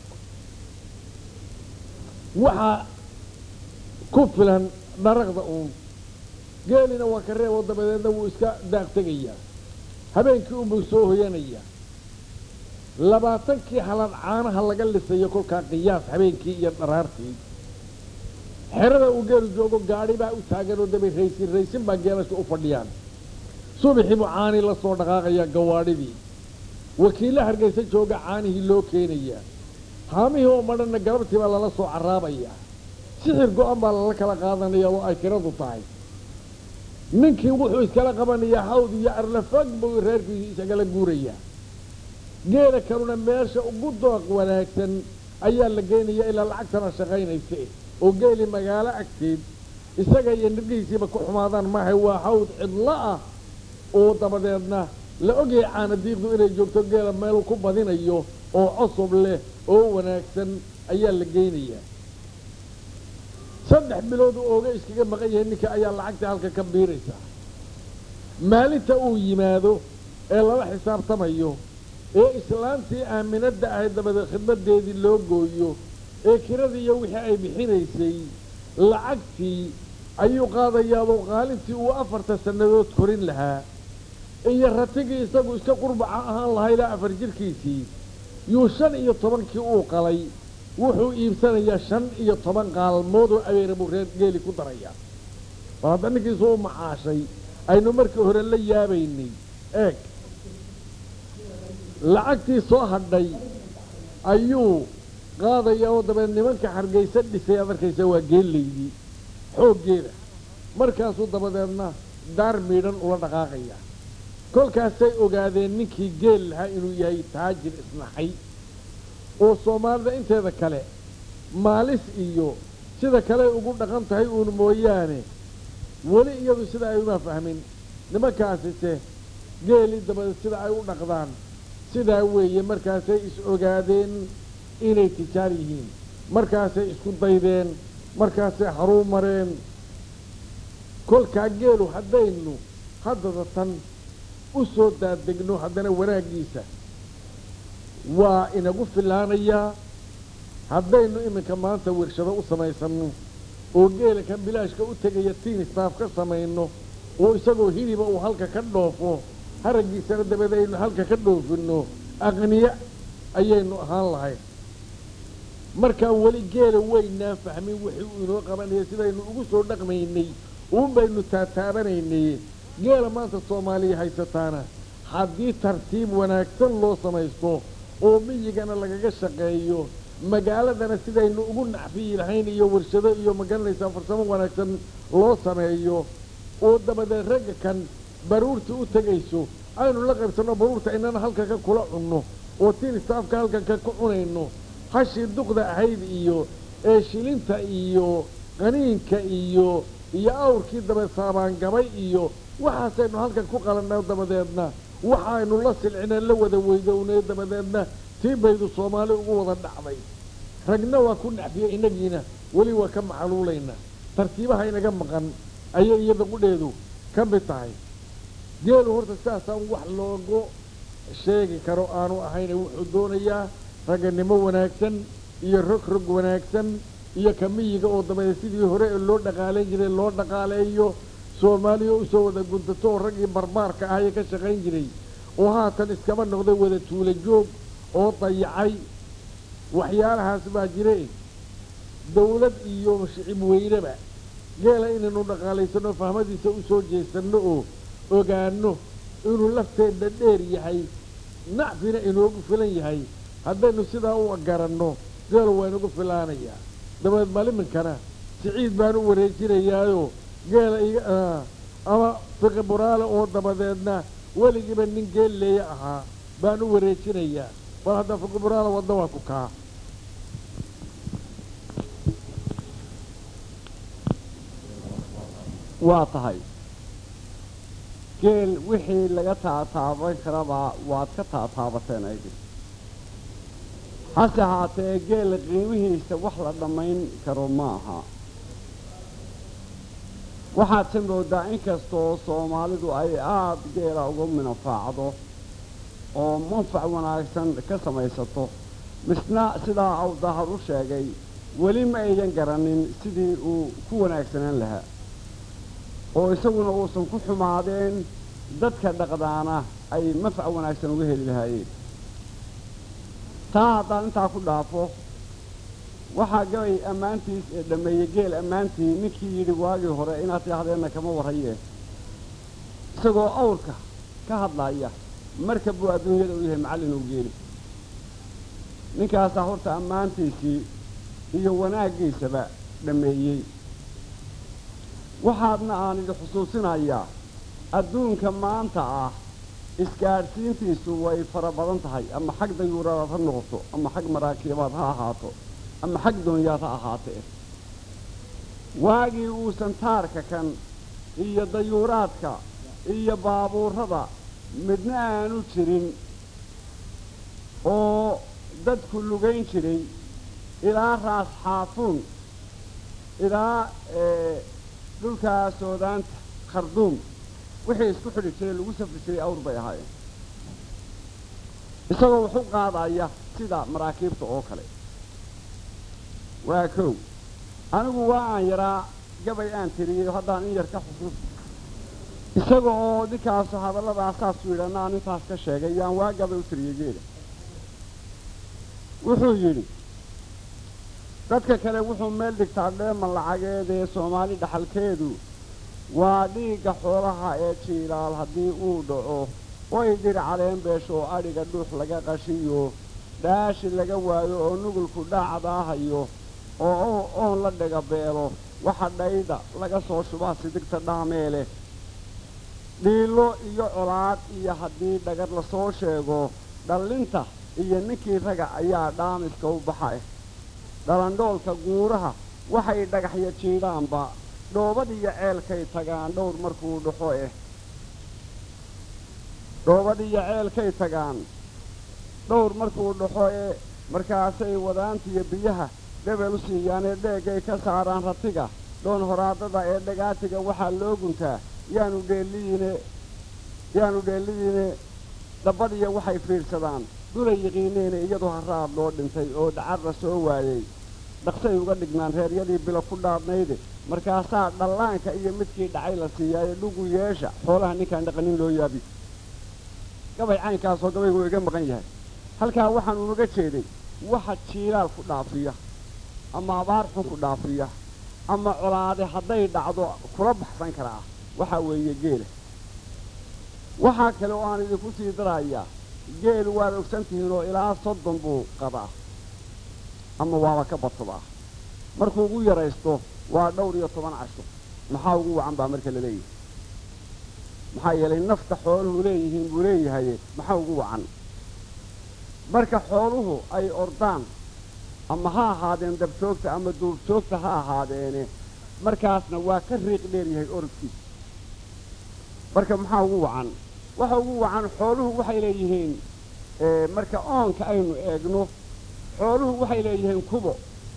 waxaa ku filan dharaqda uun geelina waa ka reeb oo dabadeedna wuu iska daaq tegayaa habeenkii unbuu soo hoyanayaa labaatankii halaad caanaha laga lisayo kolkaa qiyaas habeenkii iyo dharaartii xerada uu geelu joogo gaadhi baa u taagan oo daba raysin raysin baa geelasha u fadhiyaan subaxii buu caanii la soo dhaqaaqayaa gawaadhidii wakiilla hargaysa jooga caanihii loo keenayaa haamihii oo madhanna galabtii baa lala soo carraabayaa sixir go-an baa lala kala qaadanaya oo ay tiradu tahay ninkii wuxuu iskala qabanayaa hawd iyo arlafag buu reerkiisii isagala guurayaa geela kaluna meesha ugu dooq wanaagsan ayaa la geynayaa ilaa lacagtana shaqaynaysa oo geeli magaalo agteed isaga iyo nirgihiisiiba ku xumaadaan maahay waa hawd cidlo ah oo dabadeedna la ogyahay caanadiiqdu inay joogto geela meel ku badinayo oo cusub leh oo wanaagsan ayaa la geynayaa saddex bilood uu ooga iskaga maqan yahay ninka ayaa lacagta halka ka biiraysaa maalinta uu yimaado ee lala xisaabtamayo ee islaantii aaminadda ahayd dabadeed khidmadeedii loo gooyo ee kiradii iyo wixii ay bixinaysay lacagtii ayuu qaadayaadoo qaalintii uu afarta sannadood korin lahaa iyo ratigii isagu iska qurbaca ahaan lahaa ilaa afar jirkiisii yuu shan iyo tobankii uu qalay wuxuu iibsanayaa shan iyo toban qaalmood oo abeera buu reer geeli ku darayaa bal hadda ninkiisu u macaashay aynu markii hore la yaabaynay eeg lacagtii soo hadhay ayuu qaadayaa oo dabeed nimanka hargaysa dhisay aad arkaysa waa geellaydii xooggeeda markaasuu dabadeedna daar miidhan ula dhaqaaqaya kolkaasay ogaadeen ninkii geel lahaa inuu yahay taajir isnaxay oo soomaalida inteeda kale maalis iyo sida kale ugu dhaqan tahay uun mooyaane weli iyadu sida ay uma fahmin nimankaasise geelii dabadeed sida ay u dhaqdaan sidaa weeye markaasay is ogaadeen inay tijaar yihiin markaasay isku daydeen markaasay haruu mareen kolkaa geelu haddaynu haddada tan u soo daadegno haddana wanaaggiisa waa inagu filaanayaa haddaynu iminka maanta wershado u samaysanno oo geela kan bilaashka u tegaya tiinistaaf ka samayno oo isagoo hiliba uu halka ka dhoofo haraggiisana dabeed aynu halka ka dhoofinno aqniya ayaynu ahaan lahayn markaa weli geela weynaan fahmin wixii uu inoo qabanaya sidaynu ugu soo dhaqmaynay uun baynu taataabanaynay geela maanta soomaaliya haysataana haddii tartiib wanaagsan loo samaysto oo miyigana lagaga shaqeeyo magaaladana sidaynu ugu nacfiyi lahayn iyo warshado iyo magaranaysaa farsamo wanaagsan loo sameeyo oo dabadeed ragga kan baruurta u tegayso aynu la qaybsanno baruurta inana halka ka kula cunno oo tiinistaafka halkan ka ku cunayno hashii duqda ahayd iyo ee shilinta iyo qaniinka iyo iyo awrkii dabeed saabaangabay iyo waxaasaynu halkan ku qalanna dabadeedna waxaynu la silcina la wada weydownay dabadeedna tii baydu soomaali ugu wada dhacday ragna waa ku nacfiyey innagiina weli waa ka maxaluulaynaa tartiibaha inaga maqan ayay iyada qudheedu ka mid tahay geelu horta sidaasaan wax loogu sheegi karo aanu ahayne wuxuu doonayaa ragganimo wanaagsan iyo rog rog wanaagsan iyo kamiyiga oo dabadeed sidii hore ee loo dhaqaalayn jiray loo dhaqaaleeyo soomaaliya usoo wada guntato oo raggii barbaarka ahayee ka shaqayn jiray oo haatan iskaba noqday wada tuula joog oo dayacay waxyaalahaas baa jire dawlad iyo shicib weyneba geela inaynu dhaqaalaysanno fahmadiisa u soo jeesanno oo ogaanno inuu lafteedna dheer yahay nacfina inoogu filan yahay haddaynu sidaa u garanno geelu waa inagu filaanayaa dabadeed maliminkana siciid baan u wareejinayaayoo geela iga ama fiqi buraale oo dabadeedna weligiiba nin geelleeya ahaa baan u wareejinayaa bal hadda fiqi buraale wadda waa ku kaa waa tahay geel wixii laga taataaban karaba waad ka taataabateen aydi hase haatee geela qiimihiisa wax la dhammayn karo ma aha waxaadse moodaa inkastoo soomaalidu ay aada geela uga minafaacdo oo manfac wanaagsan ka samaysato misna sidaa aw dahar u sheegay weli ma aydan garanin sidii uu ku wanaagsanaan lahaa oo isaguna uusan ku xumaadeen dadka dhaqdaana ay manfac wanaagsan uga heli lahaayeen taa haddaan intaa ku dhaafo waxaa gabay ammaantiis ee dhammeeyey geel ammaantii ninkii yidhi waagii hore inaad tidhaahdeenna kama warrayeen isagoo awrka ka hadlaya marka buu adduunyada u yahay macallin uu geeli ninkaasaa horta ammaantiisii iyo wanaaggiisaba dhammeeyey waxaadna aan idi xusuusinayaa adduunka maanta ah isgaadhsiintiisu way fara badan tahay ama xag dayuuraad ha noqoto ama xag maraakiibaad ha ahaato ama xag doonyaad ha ahaatee waagii uusan taarka kan iyo dayuuraadka iyo baabuurrada midna aanu jirin oo dadku lugayn jiray ilaa raas xaafuun ilaa dhulkaa soodaanta kharduum wixii isku xidhi jiray lagu safri jiray awr bay ahaayeen isagoo wax u qaadaya sida maraakiibta oo kale waa kow anigu waa aan yaraa gabay aan tiriyey haddaan in yar ka xusuus isaga oo ninkaasu hadalladaas saasuu yidhi aan intaas ka sheegay yaan waa gabay u tiriyey geela wuxuu yidhi dadka kale wuxuu meel dhigtaa dheeman lacageedee soomaali dhaxalkeedu waa dhiigga xoolaha ee jiilaal haddii uu dhaco way dhir caleen beesho oo adhiga dhuux laga qashiyo dhaashi laga waayo oo nugulku dhaacdaahayo oo oon la dhiga beelo waxa dhayda laga soo shubaa sidigta dhaameele dhiilo iyo colaad iyo haddii dhagar lasoo sheego dhallinta iyo ninkii raga ayaa dhaamiska u baxay dhalandhoolka guuraha waxay dhagaxya jiidhaanba dhoobadiyo ceelkay tagaan dhowr markuu dhaxo eh dhoobadiyo ceelkay tagaan dhowr markuu dhaxo ee markaasay wadaantiyo biyaha dhebel u siiyaanee dheegay ka saaraan ratiga dhoon horaadada ee dhagaatiga waxaa loo guntaa yaanu dheelliyiine yaanu dheelliyiine dhabbadiya waxay fiidhsadaan dulay yiqiineene iyadoo haraad loo dhintay oo dhacarra soo waayey dhaqsay uga dhignaan reeryadii bilo ku dhaadnayde markaasaa dhallaanka iyo midkii dhacay la siiyaaye dhugu yeesha xoolaha ninkaan dhaqanin loo yaabi gabay caynkaasoo gabaygu iga maqan yahay halkaa waxaan unaga jeeday waxa jiilaal ku dhaafiya ama abaar xun ku dhaafiya ama colaade hadday dhacdo kula baxsan karaa waxaa weeye geela waxaa kale oo aan idinku sii darayaa geelu waad ogsan tihiin oo ilaa soddon buu qadaa ama waaba ka badsadaa markuu ugu yaraysto waa dhowr iyo toban casho maxaa ugu wacan baa marka la leeyahay maxaa yeelay nafta xooluhu leeyihiin buu leeyahay maxaa ugu wacan marka xooluhu ay ordaan ama ha ahaadeen dabjoogta ama duurjoogta ha ahaadeene markaasna waa ka riiq dheer yahay orodkiisa marka maxaa ugu wacan waxa ugu wacan xooluhu waxay leeyihiin marka oonka aynu eegno xooluhu waxay leeyihiin kubo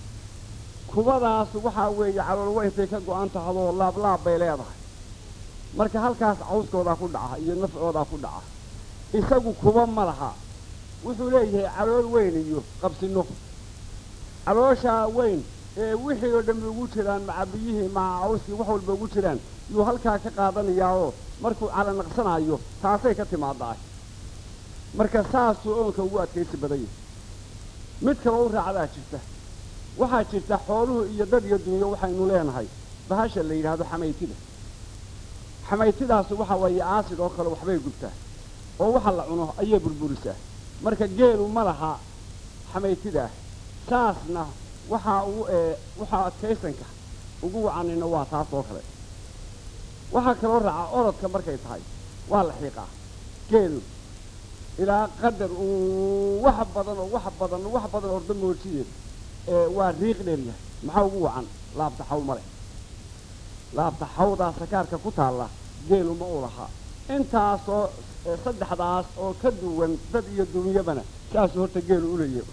kubadaas waxaa weeye calool weyntay ka go-an tahadoo laablaab bay leedahay marka halkaas cawskoodaa ku dhaca iyo nafcoodaa ku dhaca isagu kuba ma laha wuxuu leeyahay calool weyn iyo qabsino calooshaa weyn ee wixii oo dhammi ugu jiraan maca biyihii maca cawskii wax walba ugu jiraan yuu halkaa ka qaadanayaao markuu calanaqsanayo taasay ka timaadaa marka saasuu oonka ugu adkaysi badan yahay mid kaloo u raacdaa jirta waxaa jirta xooluhu iyo dad iyo dunyo waxaynu leenahay bahasha la yidhaahdo xamaytida xamaytidaasu waxa weeye aasid oo kale waxbay gubtaa oo waxa la cuno ayay burburisaa marka geelu ma laha xamaytidaah saasna waxaa ugu ee waxaa adkaysanka ugu wacanina waa taas oo kale waxaa kaloo raaca orodka markay tahay waa la xiiqaa geelu ilaa qadar uu wax badan oo wax badan wax badan ordo moojiye ee waa riiq dheer yahay maxaa ugu wacan laabta xaw ma leh laabta xawdaa sakaarka ku taalla geelu ma u lahaa intaasoo saddexdaas oo ka duwan dad iyo dunyabana saasuu horta geelu u leeyahay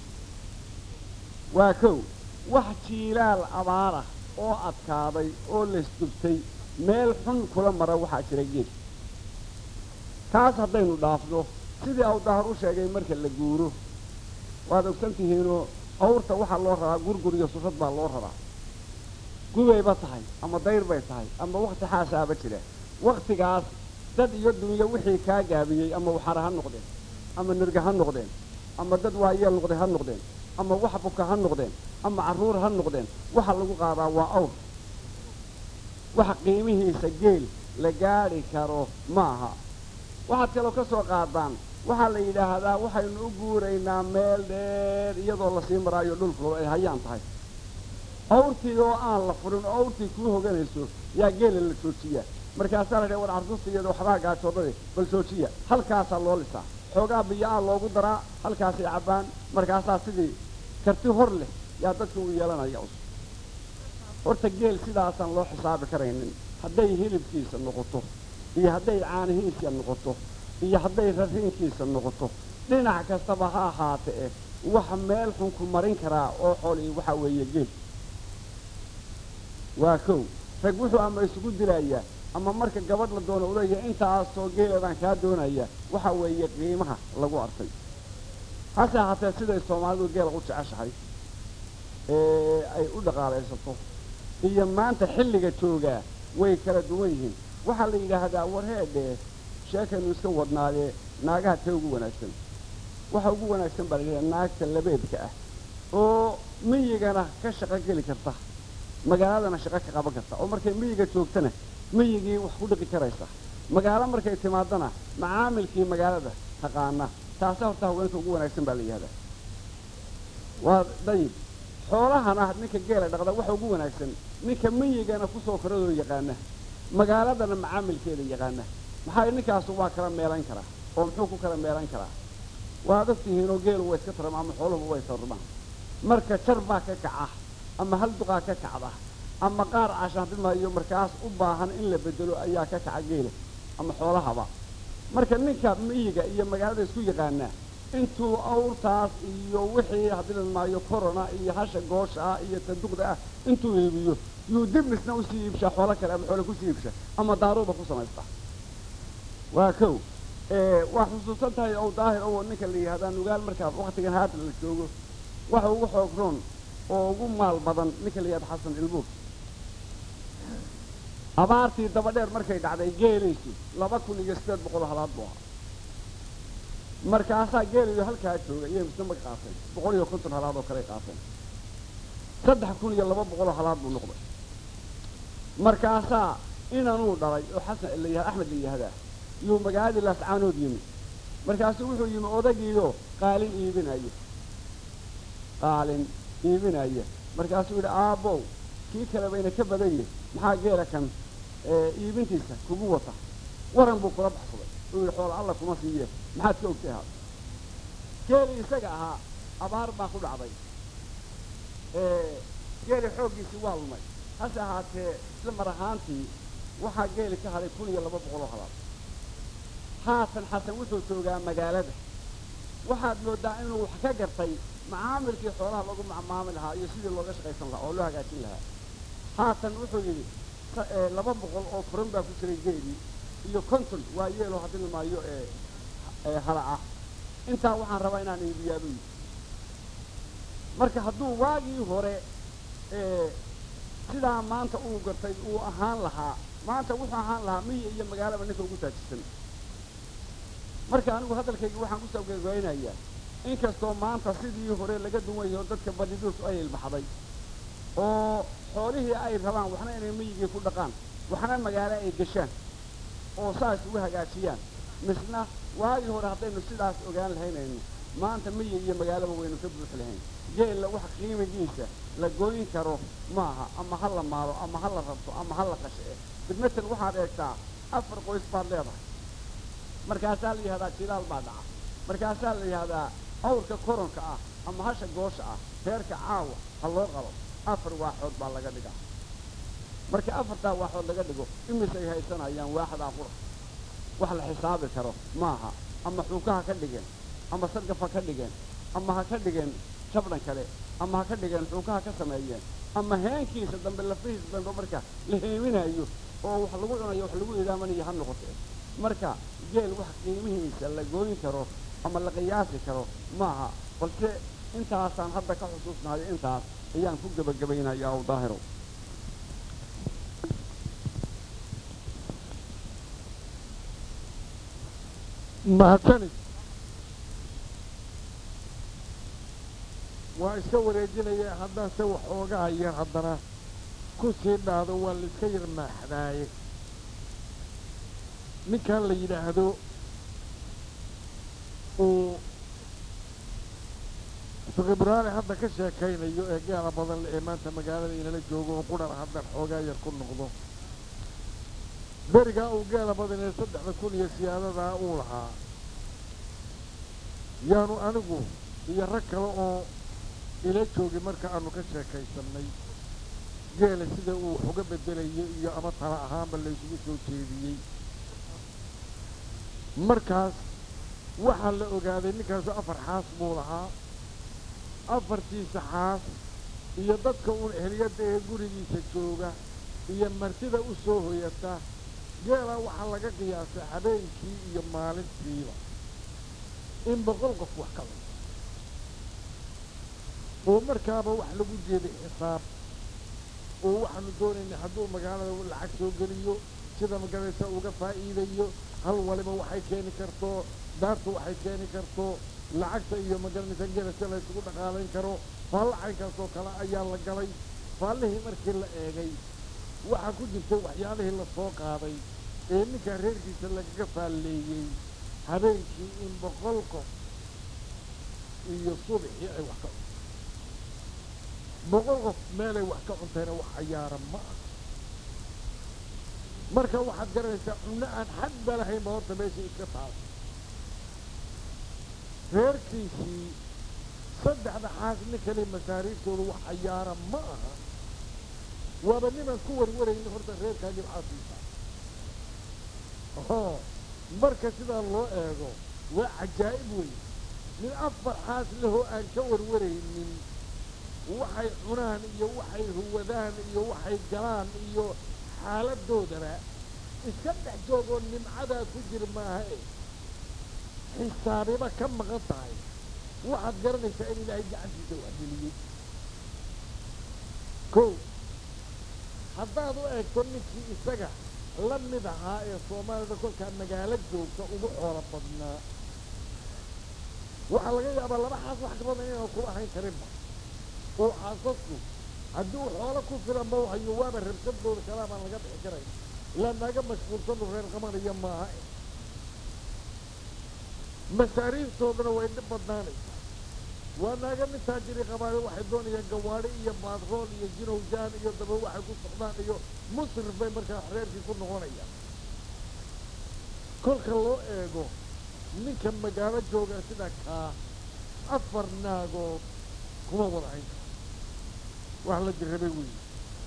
waa kow wax jiilaal abaar ah oo adkaaday oo laysdubtay meel xun kula mara waxaa jira geed taas haddaynu dhaafno sidii aw dahar u sheegay marka la guuro waad ogsan tihiinoo awrta waxaa loo raraa gurgur iyo surad baa loo raraa gubayba tahay ama dayr bay tahay ama wakti xaasaaba jira waktigaas dad iyo dunyo wixii kaa gaabiyey ama waxara ha noqdeen ama nirga ha noqdeen ama dad waayeel noqday ha noqdeen ama wax buka ha noqdeen ama carruur ha noqdeen waxa lagu qaadaa waa awr waxa qiimihiisa geel la gaadhi karo ma aha waxaad kaloo ka soo qaadaan waxaa la yidhaahdaa waxaynu u guuraynaa meel dheer iyadoo lasii maraayo dhulku ay hayaan tahay awrtii oo aan la furin oo awrtii kuu hoganayso yaa geela la joojiyaa markaasaa la dhaha war carruurta iyada waxbaa gaajoodade bal joojiya halkaasaa loo lisaa xoogaa biyo-aa loogu daraa halkaasay cabbaan markaasaa sidii karti hor leh yaa dadka u yeelanaya us horta geel sidaasaan loo xisaabi karaynin hadday hilibkiisa noqoto iyo hadday caanihiisa noqoto iyo hadday rariinkiisa noqoto dhinac kastaba ha ahaatee waxa meel xun ku marin karaa oo xoolii waxaa weeye geel waa kow rag wuxuu ama isugu dilayaa ama marka gabadh la doono u leeyahay intaasoo geeladaan kaa doonaya waxa weeye qiimaha lagu arkay hase ahaatee siday soomaalidu geela u jeceshahay ee ay u dhaqaalaysato iyo maanta xilliga joogaa way kala duwan yihiin waxaa la yidhaahdaa warheedhee sheekaynu iska wadnaadee naagaha tee ugu wanaagsan waxa ugu wanaagsan baa la yidhahdaa naagta labeedka ah oo miyigana ka shaqo geli karta magaaladana shaqo ka qaban karta oo markay miyiga joogtana miyigii wax ku dhiqi karaysa magaalo markay timaadana macaamilkii magaalada taqaana taasa horta haweenka ugu wanaagsan baa la yidhahdaa waa dayib xoolahana ninka geela dhaqda waxa ugu wanaagsan ninka miyigana kusoo koradoo yaqaana magaaladana macaamilkeeda yaqaana maxaa ninkaasu waa kala meelan karaa oo muxuu ku kala meelan karaa waad ogtihiinoo geelu waa iska tarama ama xooluhu way tarmaan marka jar baa ka kaca ama hal duqaa ka kacda ama qaar cashaantimaayo markaas u baahan in la bedelo ayaa ka kaca geela ama xoolahaba marka ninka miyiga iyo magaalada isku yaqaanaa intuu awrtaas iyo wixii haddilan maayo corona iyo hasha goosha ah iyo taduqda ah intuu iibiyo yuu dib misna usii iibshaa xoolo kale ama xoole kusii iibsha ama daaruuba ku samaysta waa kow waa xusuusan tahay ow daahir owo ninka la yihahdaa nugaal markaa waktigan haatan la joogo waxa ugu xoog roon oo ugu maal badan ninka la yihahda xasan ilbuur abaartii daba dheer markay dhacday geelaysu laba kun iyo sideed boqol halaad buu ahaa markaasaa geelayo halkaa jooga iyay misna mag qaateen boqol iyo konton halaad oo kaley qaateen saddex kun iyo laba boqoloo halaad buu noqday markaasaa inanuu dhalay oo xasan la yihahda axmed la yihahdaa yuu magaaladii laascaanood yimi markaasuu wuxuu yimi odagiiyo qaalin iibinaya qaalin iibinaya markaasuu yidhi aabbow kii kale bayna ka badan yihin maxaa geela kan iibintiisa kugu wata waran buu kula baxsaday uu yidhi xoola alla kuma siiye maxaad ka ogtay ahaa geeli isaga ahaa abaar baa ku dhacday geeli xooggiisii waa lumay hase ahaatee isla mar ahaantii waxaa geeli ka hadhay kun iyo laba boqoloo halaad haatan xasan wuxuu joogaa magaalada waxaad moodaa inuu wax ka gartay macaamilkii xoolaha lagu macaamili lahaa iyo sidii looga shaqaysan lahaa oo loo hagaajin lahaa haatan wuxuu yidhi laba boqol oo furan baa ku jiray geelii iyo konton waa yeeloo haddii maayo ee hala ah intaa waxaan rabaa inaan iibiyaabuu yidhi marka hadduu waagii hore sidaa maanta uu gartay uu ahaan lahaa maanta wuxuu ahaan lahaa miyi iyo magaalaba ninka ugu taajisan marka anigu hadalkayga waxaan ku sabgagaynayaa inkastoo maanta sidii hore laga duwayo dadka badiduusu ay ilbaxday oo xoolihii ay rabaan waxna inay miyigii ku dhaqaan waxna magaalo ay gashaan oo saas ugu hagaajiyaan misna waagii hore haddaynu sidaas ogaan lahaynayno maanta miyi iyo magaalaba waynu ka buux lahayn geella wax qiimigiisa la goyn karo maaha ama ha la maalo ama ha la rabto ama ha la qashee bidmatel waxaad eegtaa afar qoys baad leedahay markaasaa la yihahdaa jilaal baa dhaca markaasaa la yihahdaa awrka koronka ah ama hasha goosha ah reerka caawa ha loo qabo afar waaxood baa laga dhigaa marka afartaa waaxood laga dhigo imisay haysanayaan waaxdaa qura wax la xisaabi karo maaha ama xuuka ha ka dhigeen ama sargaf ha ka dhigeen ama ha ka dhigeen shabdhan kale ama ha ka dhigeen xuuka ha ka sameeyeen ama heenkiisa dambe lafihiisa dambe marka la heeminayo oo wax lagu cunayo wax lagu idaamanayo ha noqote marka geel wax qiimihiisa la gooyin karo ama la qiyaasi karo maaha balse intaasaan hadda ka xusuusnayo intaas ayaan ku gebagabaynayaa u daahiro mahadsanid waa iska wareejinaya haddaan se waxoogaa yar haddana ku sii dhaado waa la iska yar maaxdaaye ninkan la yidhaahdo uu fiqibraale hadda ka sheekaynayo ee gaala badan le ee maanta magaalada inala joogo oo qudhar haddaan xoogaa yar ku noqdo berigaa uu gaala badan ee saddexda kun iyo siyaadadaa uu lahaa yaanu anigu iyo rag kale oo ila joogay marka aanu ka sheekaysannay geela sida uu wax uga beddelayay iyo ama tala ahaanba laysugu soo jeediyey markaas waxaa la ogaaday ninkaasu afar xaas buu lahaa afartiisa xaas iyo dadka uun ehliyadda ee gurigiisa jooga iyo martida u soo hoyata geelaa waxaa laga qiyaasay habeenkii iyo maalintiiba in boqol qof wax ka cunto oo markaaba wax lagu jeeday xisaab oo waxaanu doonaynay hadduu magaalada lacag soo geliyo sida magaraysa uga faa'iidayo hal waliba waxay keeni karto daartu waxay keeni karto lacagta iyo magaranaysa geelasa la ysugu dhaqaalayn karo faallo caynkaasoo kale ayaa la galay faallihii markii la eegay waxaa ku jirtay waxyaalihii la soo qaaday ee ninkaa reerkiisa lagaga faalleeyey habeenkii in boqol qof iyo subaxii ay wax ka cunto boqol qof meelay wax ka cuntayna wax cayaara ma ah marka waxaad garanaysaa cunno aan xadba lahaynba horta meesha iska taas reerkiisii saddexda xaas ninkani masaariiftooda wax cayaara ma aha waaba nimaan ku warwaraynin horta reerkaagii maxaa siisaa oo marka sidaa loo eego waa cajaa'ib wey nin afar xaas lehoo aan ka warwaraynin waxay cunaan iyo waxay huwadaan iyo waxay galaan iyo xaaladoodana iska dhex joogoo nimcadaa ku jir maaha e xisaabiba ka maqan tahay waxaad garanaysaa in ilaahay gacantiisa waxgeliyey kow haddaad u eegto ninkii isaga la mid ahaa ee soomaalida kolkaa magaalo joogta ugu xoolo badnaa waxaa laga yaabaa laba xaas wax ka badan inaan kula ahayn karinba oo xaasasku haddii uu xoolo ku filanba hayo waaba rabsadooda kalaa baan laga bixi karay ilaa naaga mashquulsanu reer qabanaya maaha e masaariiftoodana way dhib badnaanaysaa waa naaga mid taajiri qabaale waxay doonayaan gawaadhi iyo baadrool iyo jinowjaan iyo daba waxay ku socdaan iyo musrif bay markaa reerkii ku noqonayaan kolka loo eego ninka magaalo jooga sida kaa afar naagood kuma wada hayn karo wax la jirrabay weeye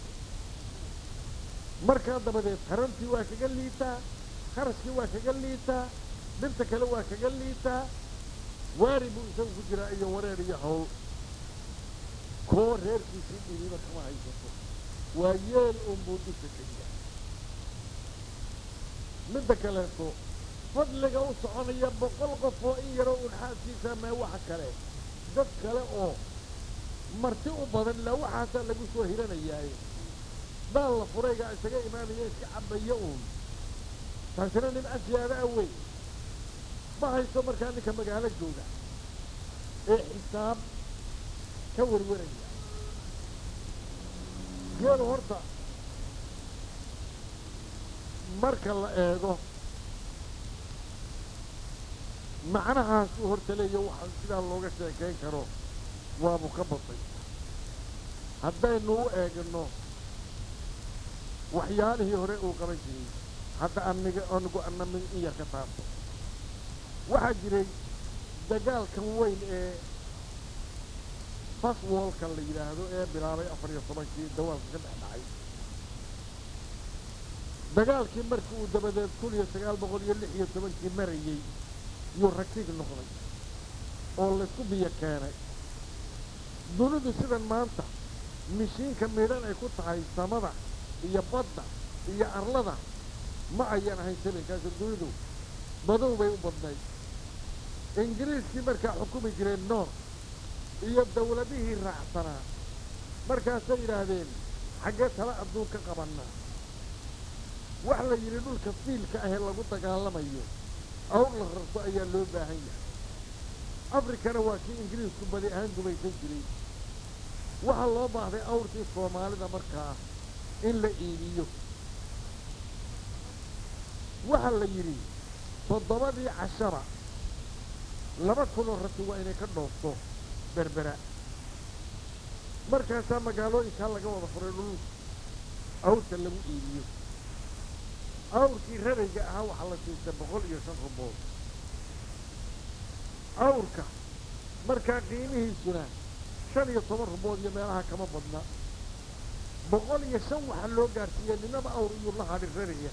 markaa dabadeed tarantii waa kaga liitaa kharashkii waa kaga liitaa dhibta kale waa kaga liitaa waari buu isagu ku jiraa iyo wareer iyo hawl koo reerkiisii dhiriba kama haysato waa yeel unbuu dusha ka yahay midda kaleeto fadliga u soconaya boqol qof oo in yaroo un xaaskiisa mee waxa kale dad kale oo marti u badan ilaa waxaasaa lagu soo hiranayaaye daal la furaygaa isaga imaanaya iska cabaya uun taasina nimca siyaada a weyn ma haysto markaa ninka magaalo jooga ee xisaab ka warwaraya geelu horta marka la eego macnahaasuu horta leeya waxaan sidaa looga sheekayn karo waabu ka batay haddaynu u eegno waxyaalihii hore uu qaban jiray hadda aniga anigu anami in yar ka taabto waxaa jiray dagaalkan weyn ee faswolka la yidhaahdo ee bilaabay afar iyo tobankii dawaalka ka dhex dhacay dagaalkii markii uu dabadeed kun iyo sagaal boqol iyo lix iyo tobankii marayey yuu ragtig noqday oo laysku biyo keenay dunidu sidan maanta mishiinka midhan ay ku tahay samada iyo badda iyo arlada ma ayan ahayn sabankaasi dunidu madow bay u badnayd ingiriiskii markaa xukumi jireen noor iyo dawladihii raacsanaa markaasay yidhaahdeen xaggee tala adduun ka qabannaa wax la yidhi dhulka fiilka ahee lagu dagaalamayo awr la rarto ayaa loo baahan yahay afrikana waa kii ingiriisku badi ahaan gumaysan jiray waxaa loo baahday awrkii soomaalida markaa in la iibiyo waxaa la yidhi toddobadii cashara laba kunoo rati waa inay ka dhoofto berbera markaasaa magaalooyinkaa laga wada furay dhul awrka lagu iibiyo awrkii rarayga ahaa waxaa la siistay boqol iyo shan rubood awrka markaa qiimihiisuna shan iyo toban rubood iyo meelaha kama badna boqol iyo shan waxaa loo gaarsiiyey ninaba awr iyuu la hadhi raraya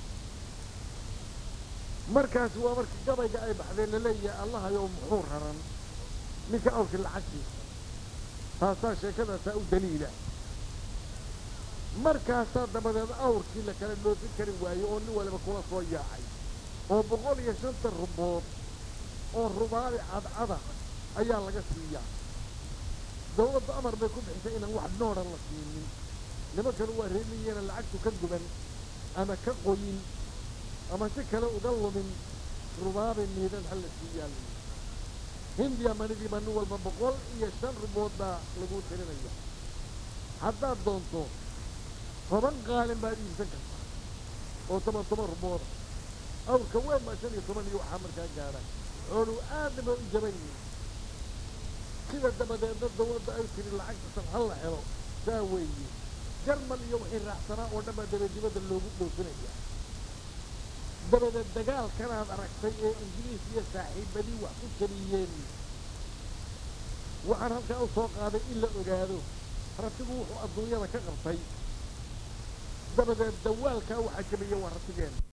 markaasi waa markii gabayga ay baxdeen laleeyahay allahayow muxuu raran ninka awrkii lacagtiisa taasaa sheekadaasaa u daliila markaasaa dabadeed awrkii la kala dhoofin kari waaye oo nin waliba kula soo yaacay oo boqol iyo shanta rubood oo rubaali cadcada ayaa laga siiyaa dawladda amar bay ku bixisay inaan wax noodhan la siinin nimankanu waa reemiyeena lacagtu ka guban ama ka qoyin ama si kale uga lumin rubaabi miidan ha la siiyaa layidhi hindiya manidiiba nin walba boqol iyo shan rubood baa lagu tirinaya haddaad doonto toban qaalin baad iibsan kartaa oo toban toban rubooda awrka weyn baa shan iyo toban iyo waxaa markaa gaadha xooluu aadna ba u jaban yihin sida dabadeedna dawladda ay tiri lacagta san ha la helo saa weeye jarmal iyo wixii raacsanaa oo dhan baa dabadibadda loogu dhoofinaya dabadeed dagaalkanaad aragtay ee ingiriis iyo saaxiibadii wax ku jariyeen waxaan halkaa u soo qaaday in la ogaado ratigu wuxuu adduunyada ka qabtay dabadeed dawaalkaa waxaa jabiya waa ratigeen